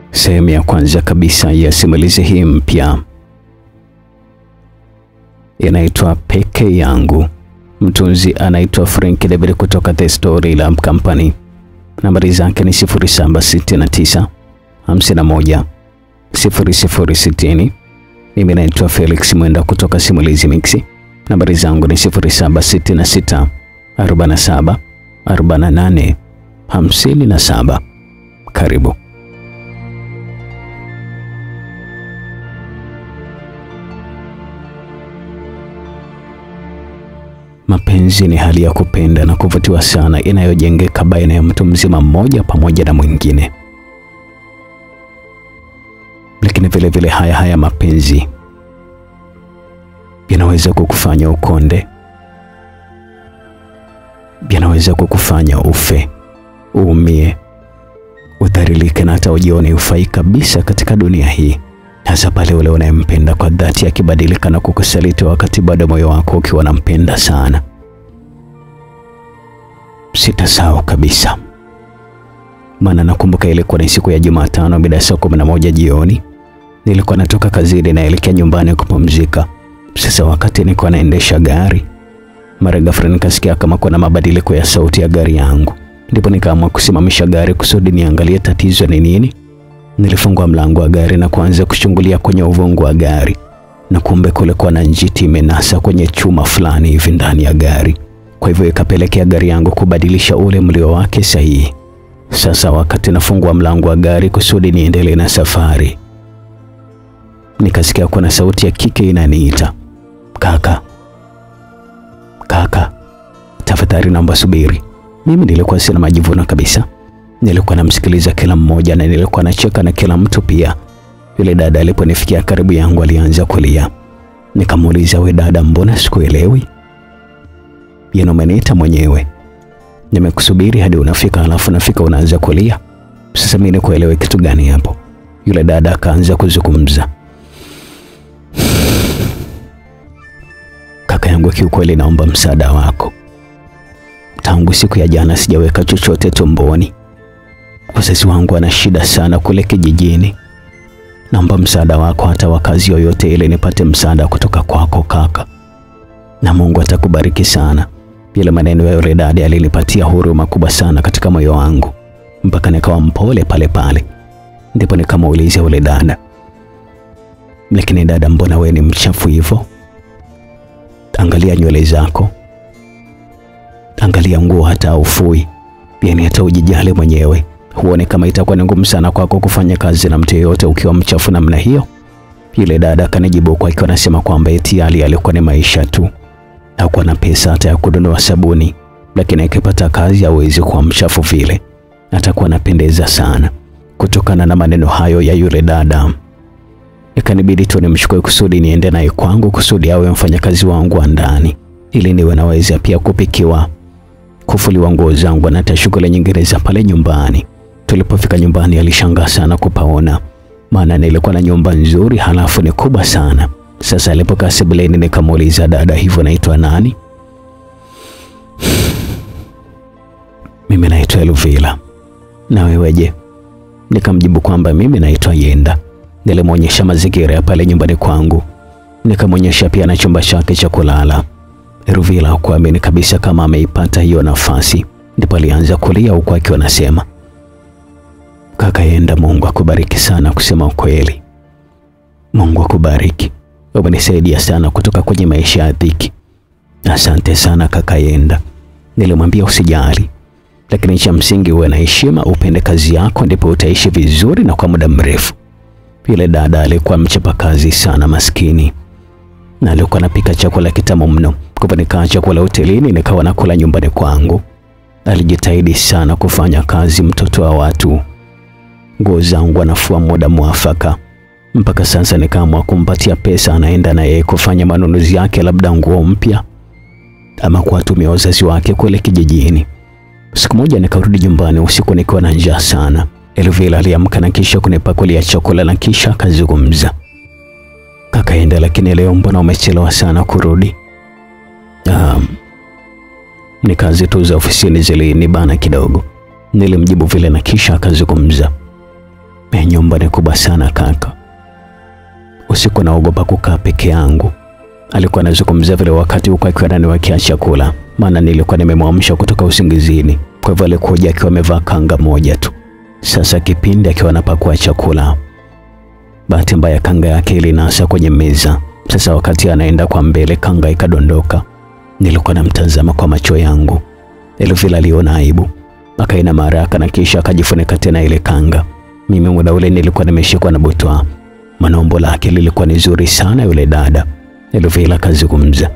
Sehemu ya kwanza kabisa ya simulizi hii mpya inaitwa Peke Yangu. Mtunzi anaitwa Frank David kutoka The Story Lab Company. Nambari zake ni 0769 51 0060. Mimi naitwa Felix Mwenda kutoka Simulizi Mix. Nambari zangu ni 0766 47 48 57. Karibu. Mapenzi ni hali ya kupenda na kuvutiwa sana inayojengeka baina ya mtu mzima mmoja pamoja na mwingine. Lakini vile vile haya haya mapenzi yanaweza kukufanya ukonde, yanaweza kukufanya ufe, uumie, udhalilike na hata ujione ufai kabisa katika dunia hii, hasa pale ule unayempenda kwa dhati akibadilika na kukusaliti wakati bado moyo wako ukiwa unampenda sana. Sitasahau kabisa, maana nakumbuka ilikuwa ni siku ya Jumatano mida ya saa kumi na moja jioni. Nilikuwa natoka kazini naelekea nyumbani kupumzika. Sasa wakati nilikuwa naendesha gari, mara ghafla nikasikia kama kuna mabadiliko ya sauti ya gari yangu, ndipo nikaamua kusimamisha gari kusudi niangalie tatizo ni nini. Nilifungua mlango wa gari na kuanza kuchungulia kwenye uvungu wa gari, na kumbe kulikuwa na njiti imenasa kwenye chuma fulani hivi ndani ya gari. Kwa hivyo ikapelekea gari yangu kubadilisha ule mlio wake sahihi. Sasa wakati nafungua mlango wa gari kusudi niendelee na safari, nikasikia kuna sauti ya kike inaniita, kaka, kaka, tafadhali naomba subiri. Mimi nilikuwa sina majivuno kabisa, nilikuwa namsikiliza kila mmoja na nilikuwa nacheka na kila mtu pia. Yule dada aliponifikia karibu yangu alianza kulia. Nikamuuliza, we dada, mbona sikuelewi? Yeye umeniita mwenyewe, nimekusubiri hadi unafika, halafu nafika unaanza kulia. Sasa mimi nikuelewe kitu gani hapo? Yule dada akaanza kuzungumza. Kaka yangu, kiukweli naomba msaada wako. Tangu siku ya jana sijaweka chochote tumboni. Wazazi wangu wana shida sana kule kijijini. Naomba msaada wako, hata wa kazi yoyote ile, nipate msaada kutoka kwako kaka, na Mungu atakubariki sana. Yale maneno ya yule dada alinipatia huruma kubwa sana katika moyo wangu, mpaka nikawa mpole pale pale. Ndipo nikamuuliza yule dada, lakini dada, mbona we ni mchafu hivyo? Angalia nywele zako, angalia nguo, hata ufui, yani hata ujijali mwenyewe. Huone kama itakuwa ni ngumu sana kwako kufanya kazi na mtu yeyote ukiwa mchafu namna hiyo? Yule dada akanijibu kwa akiwa anasema kwamba eti hali alikuwa ni maisha tu, hakuwa na pesa hata ya kununua sabuni, lakini akipata kazi hawezi kuwa mchafu vile, atakuwa anapendeza sana. Kutokana na maneno hayo ya yule dada, ikanibidi tu nimchukue kusudi niende naye kwangu kusudi awe mfanyakazi wangu wa ndani, ili niwe naweza pia kupikiwa, kufuliwa nguo zangu na hata shughuli nyingine za pale nyumbani. Tulipofika nyumbani, alishangaa sana kupaona, maana nilikuwa na nyumba nzuri, halafu ni kubwa sana. Sasa alipokaa sebuleni, nikamuuliza dada, hivyo naitwa nani? Mimi naitwa Elvila. Na weweje? Nikamjibu kwamba mimi naitwa Yenda. Nilimwonyesha mazingira ya pale nyumbani kwangu, nikamwonyesha pia na chumba chake cha kulala. Elvila hakuamini kabisa kama ameipata hiyo nafasi, ndipo alianza kulia huku akiwa anasema, kaka Yenda, Mungu akubariki sana. Kusema ukweli, Mungu akubariki, umenisaidia sana kutoka kwenye maisha ya dhiki. Asante sana kaka Yenda. Nilimwambia usijali, lakini cha msingi uwe na heshima, upende kazi yako, ndipo utaishi vizuri na kwa muda mrefu. Yule dada alikuwa mchapakazi sana maskini, na alikuwa anapika chakula kitamu mno. Kwa nikaa chakula hotelini, nikawa nakula nyumbani kwangu. Alijitahidi sana kufanya kazi, mtoto wa watu. Nguo zangu anafua muda mwafaka. Mpaka sasa nikaamua kumpatia pesa, anaenda na yeye kufanya manunuzi yake, labda nguo mpya ama kuwatumia wazazi wake kule kijijini. Siku moja nikarudi nyumbani usiku nikiwa na njaa sana. Elvila aliamka na kisha kunipakulia chakula na kisha akazungumza, kaka Yenda, lakini leo mbona umechelewa sana kurudi? Um, ni kazi tu za ofisini zilinibana kidogo, nilimjibu vile na kisha akazungumza, Ya nyumba ni kubwa sana kaka, usiku naogopa kukaa peke yangu. Alikuwa anazungumzia vile wakati huko akiwa ananiwekea chakula, maana nilikuwa nimemwamsha kutoka usingizini. Kwa hivyo alikuja akiwa amevaa kanga moja tu. Sasa kipindi akiwa anapakua chakula, bahati mbaya kanga yake ilinasa kwenye meza. Sasa wakati anaenda kwa mbele, kanga ikadondoka. Nilikuwa namtazama kwa macho yangu. Elvila aliona aibu, akainama haraka na kisha akajifunika tena ile kanga. Mimi muda ule nilikuwa nimeshikwa na butwa, maana umbo lake lilikuwa ni zuri sana yule dada. Elvila akazungumza,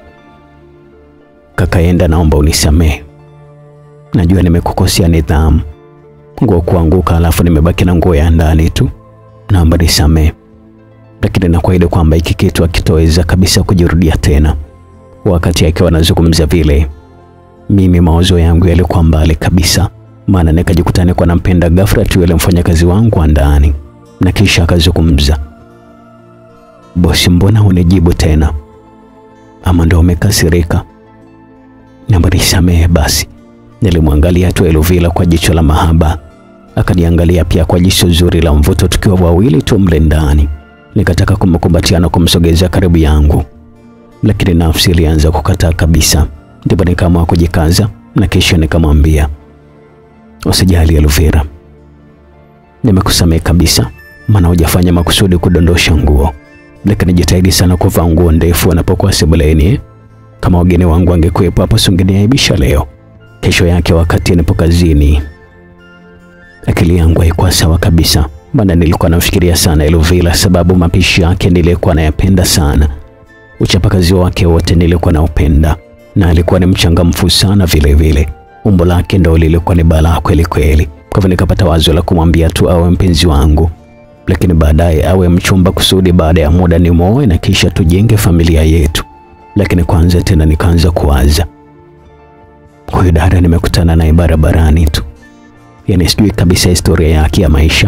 kakaenda, naomba unisamehe, najua nimekukosea nidhamu, nguo kuanguka, alafu nimebaki na nguo ya ndani tu, naomba nisamehe, lakini nakuahidi kwamba hiki kitu hakitoweza kabisa kujirudia tena. Wakati akiwa anazungumza vile, mimi mawazo yangu yalikuwa mbali kabisa, maana nikajikuta niko nampenda ghafla tu yule mfanyakazi wangu wa ndani, na kisha akazungumza, bosi, mbona hunijibu tena? Ama ndo umekasirika? Naomba nisamehe basi. Nilimwangalia tu Elvila kwa jicho la mahaba, akaniangalia pia kwa jicho zuri la mvuto, tukiwa wawili tu mle ndani. Nikataka kumkumbatia na kumsogezea karibu yangu, lakini nafsi ilianza kukataa kabisa. Ndipo nikaamua kujikaza na kisha nikamwambia, usijali Elvira, nimekusamehe kabisa, maana hujafanya makusudi kudondosha nguo, lakini jitahidi sana kuvaa nguo ndefu anapokuwa sebuleni. Kama wageni wangu wangekuwepo hapo, singeniaibisha leo. Kesho yake wakati nipo kazini, akili yangu haikuwa sawa kabisa, maana nilikuwa namfikiria sana Elvira, sababu mapishi yake nilikuwa nayapenda sana, uchapakazi wake wote nilikuwa naupenda, na alikuwa ni mchangamfu sana vile vile. Umbo lake ndo lilikuwa ni balaa kweli kweli. Kwa hivyo nikapata wazo la kumwambia tu awe mpenzi wangu, lakini baadaye awe mchumba, kusudi baada ya muda ni muoe na kisha tujenge familia yetu. Lakini kwanza tena nikaanza kuwaza, huyu dada nimekutana naye barabarani tu, yaani sijui kabisa historia yake ya maisha.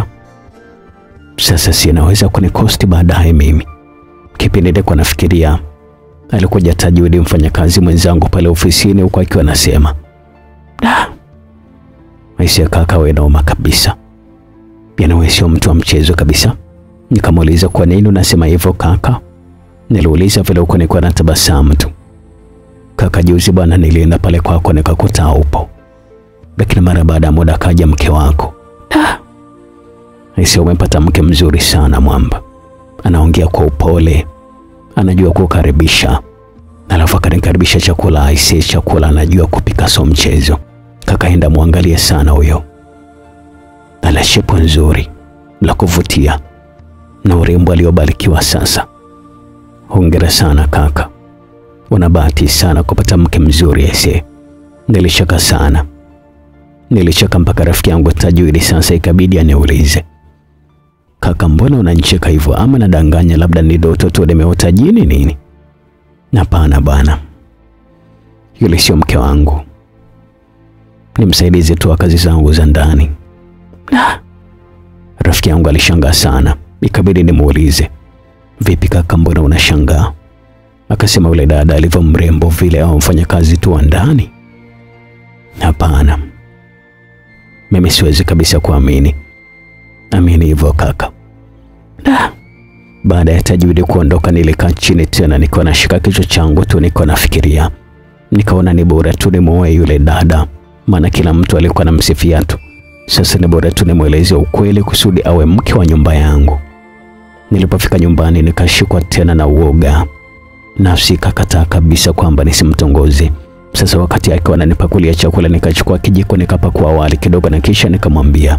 Sasa si inaweza kunikosti baadaye mimi. Kipindi nilikuwa nafikiria, alikuja Tajudi, mfanyakazi mwenzangu pale ofisini, huko akiwa anasema da, maisha ya kaka wewe noma kabisa, yaani wewe sio mtu wa mchezo kabisa. Nikamuuliza, kwa nini unasema hivyo kaka? Niliuliza vile huko nilikuwa na tabasamu tu. Kaka, juzi bwana, nilienda pale kwako nikakuta upo, lakini mara baada ya muda akaja mke wako. Da, aisee, umepata mke mzuri sana mwamba, anaongea kwa upole, anajua kukaribisha, alafu akanikaribisha chakula. Aisee, chakula anajua kupika, so mchezo. Kakaenda muangalie sana huyo, ana shepu nzuri la kuvutia na urembo aliobarikiwa sasa. Hongera sana kaka, una bahati sana kupata mke mzuri ese. Nilicheka sana, nilicheka mpaka rafiki yangu Tajudi sasa ikabidi aniulize, kaka, mbona unanicheka hivyo? Ama nadanganya? Labda ni ndoto tu nimeota jini nini? Hapana bwana, yule sio mke wangu, ni msaidizi tu wa kazi zangu za ndani. Ah, rafiki yangu alishangaa sana, ikabidi nimuulize Vipi kaka, mbona unashangaa? Akasema yule dada alivyo mrembo vile au mfanyakazi tu wa ndani? Hapana, mimi siwezi kabisa kuamini. Amini hivyo kaka. Da. Baada ya Tajudi kuondoka, nilikaa chini tena, nikiwa nashika kichwa changu tu, nikiwa nafikiria. Nikaona ni bora tu nimuoe yule dada, maana kila mtu alikuwa anamsifia tu. Sasa ni bora tu nimweleze ukweli kusudi awe mke wa nyumba yangu. Nilipofika nyumbani nikashikwa tena na uoga, nafsi ikakataa kabisa kwamba nisimtongoze. Sasa wakati akiwa ananipakulia chakula, nikachukua kijiko nikapakua wali kidogo, na kisha nikamwambia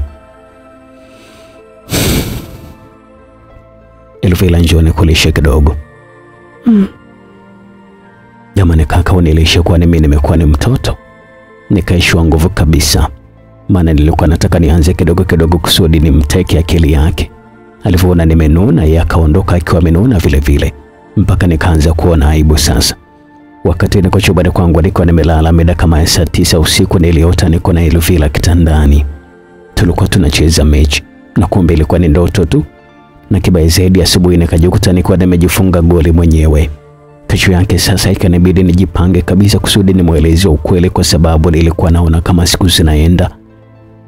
Elvila, njoo nikulishe kidogo. Mm. Jamani kaka, unilishe, kwani mimi nimekuwa ni mtoto? Nikaishiwa nguvu kabisa, maana nilikuwa nataka nianze kidogo kidogo kusudi nimteke akili yake alivyoona nimenuna, yeye akaondoka akiwa amenuna vile vile, mpaka nikaanza kuona aibu sasa. Wakati niko chumbani kwangu niko nimelala, mida kama ya saa tisa usiku, niliota niko na Elvila kitandani, tulikuwa tunacheza mechi na kumbe ilikuwa ni ndoto tu, na kibaya zaidi, asubuhi nikajikuta nilikuwa nimejifunga goli mwenyewe. Kesho yake sasa ikanibidi nijipange kabisa kusudi nimweleze ukweli, kwa sababu nilikuwa naona kama siku zinaenda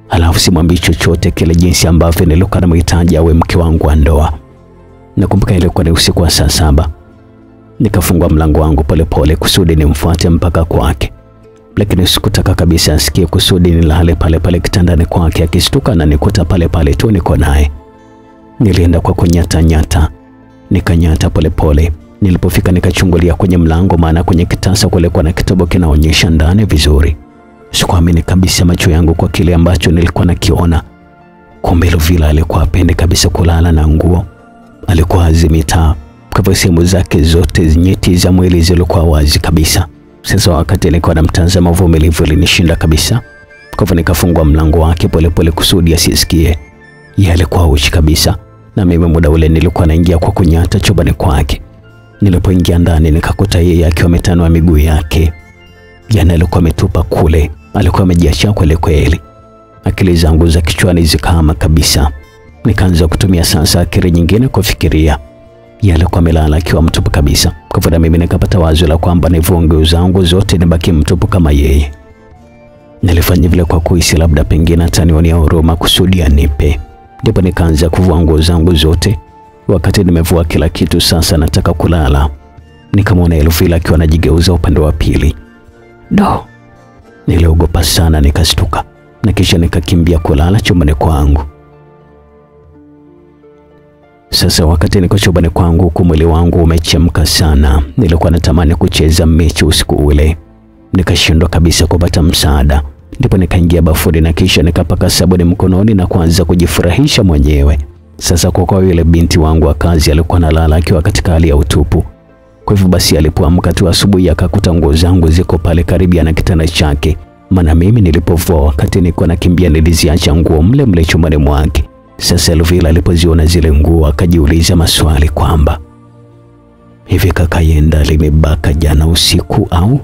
halafu simwambii chochote kile, jinsi ambavyo nilikuwa namhitaji awe mke wangu wa ndoa. Nakumbuka ilikuwa ni usiku wa saa saba. Nikafungua mlango wangu polepole kusudi nimfuate mpaka kwake, lakini sikutaka kabisa asikie kusudi nilale pale pale kitandani kwake. Akistuka na nikuta pale pale tu niko naye. Nilienda kwa kunyata nyata, nikanyata polepole. Nilipofika nikachungulia kwenye mlango, maana kwenye kitasa kulikuwa na kitabu kinaonyesha ndani vizuri. Sikuamini kabisa macho yangu kwa kile ambacho nilikuwa nakiona. Kumbe Luvila alikuwa apendi kabisa kulala na nguo, alikuwa azimi taa kwa hivyo sehemu zake zote nyeti za mwili zilikuwa wazi kabisa. Sasa wakati nilikuwa namtazama, uvumilivu ulinishinda kabisa. Kwa hivyo nikafungua mlango wake polepole kusudi asisikie. Yeye alikuwa uchi kabisa, na mimi muda ule nilikuwa naingia kwa kunyata chumbani kwake. Nilipoingia ndani nikakuta yeye akiwa ametanua miguu yake, yana alikuwa ametupa kule, alikuwa amejiachia kweli kweli. Akili zangu za kichwani zikahama kabisa, nikaanza kutumia sasa akili nyingine kufikiria yeye alikuwa amelala akiwa mtupu kabisa. Kwa hivyo na mimi nikapata wazo la kwamba nivue nguo zangu zote nibaki mtupu kama yeye. Nilifanya vile kwa kuhisi labda pengine atanionea huruma kusudi anipe. Ndipo nikaanza kuvua nguo zangu zote. Wakati nimevua kila kitu, sasa nataka kulala, nikamwona Elvila akiwa anajigeuza upande wa pili. Do, niliogopa sana, nikastuka na kisha nikakimbia kulala chumbani kwangu. Sasa wakati niko chumbani kwangu huku mwili wangu umechemka sana, nilikuwa natamani kucheza mechi usiku ule, nikashindwa kabisa kupata msaada. Ndipo nikaingia bafuni na kisha nikapaka sabuni mkononi na kuanza kujifurahisha mwenyewe. Sasa kwa kuwa yule binti wangu wa kazi alikuwa analala akiwa katika hali ya utupu, kwa hivyo basi alipoamka tu asubuhi akakuta nguo zangu ziko pale karibu na kitanda chake, maana mimi nilipovua wakati nilikuwa nakimbia niliziacha nguo mle mle chumbani mwake. Sasa Elvila alipoziona zile nguo akajiuliza maswali kwamba hivi kaka Yenda alinibaka jana usiku au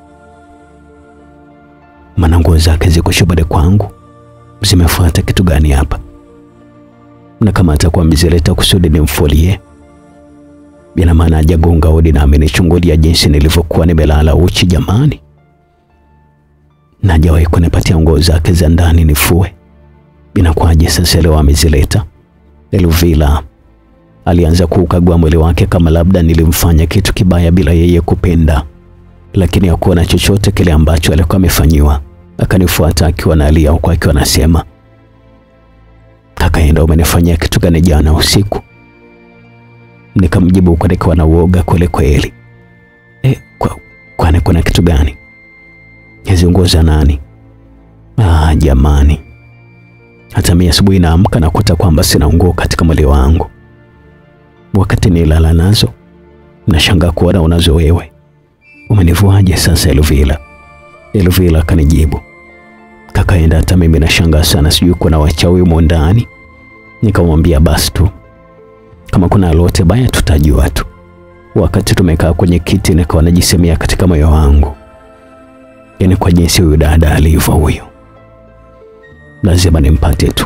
maana nguo zake ziko chumbani kwangu, zimefuata kitu gani hapa? Na kama atakuwa amezileta kusudi nimfulie, ina maana hajagonga hodi na amenichungulia jinsi nilivyokuwa nimelala uchi jamani, na hajawahi kunipatia nguo zake za ndani nifue Inakuwaje sasa leo amezileta? Elvila alianza kuukagua mwili wake kama labda nilimfanya kitu kibaya bila yeye kupenda, lakini hakuona chochote kile ambacho alikuwa amefanyiwa. Akanifuata akiwa analia huku akiwa anasema, kaka Yenda, umenifanyia kitu gani jana usiku? Nikamjibu huku nikiwa na uoga kweli kweli. E, kwa, kwani kuna kitu gani? Hizi nguo za nani? Ah, jamani hata mimi asubuhi naamka nakuta kwamba sina nguo katika mwili wangu. Wakati nilala nazo, nashangaa kuona unazo wewe. Umenivuaje sasa Elvila? Elvila akanijibu, kaka Yenda, hata mimi nashangaa sana, sijui kuna wachawi humo ndani. Nikamwambia basi tu, kama kuna lolote baya tutajua tu. Wakati tumekaa kwenye kiti, nikawa najisemea katika moyo wangu, yaani kwa jinsi huyu dada alivyo huyu lazima nimpate tu,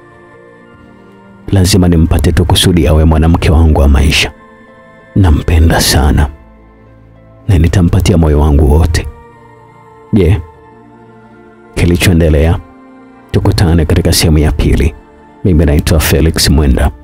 lazima nimpate tu kusudi awe mwanamke wangu wa maisha. Nampenda sana na nitampatia moyo wangu wote. Je, kilichoendelea? Tukutane katika sehemu ya pili. Mimi naitwa Felix Mwenda.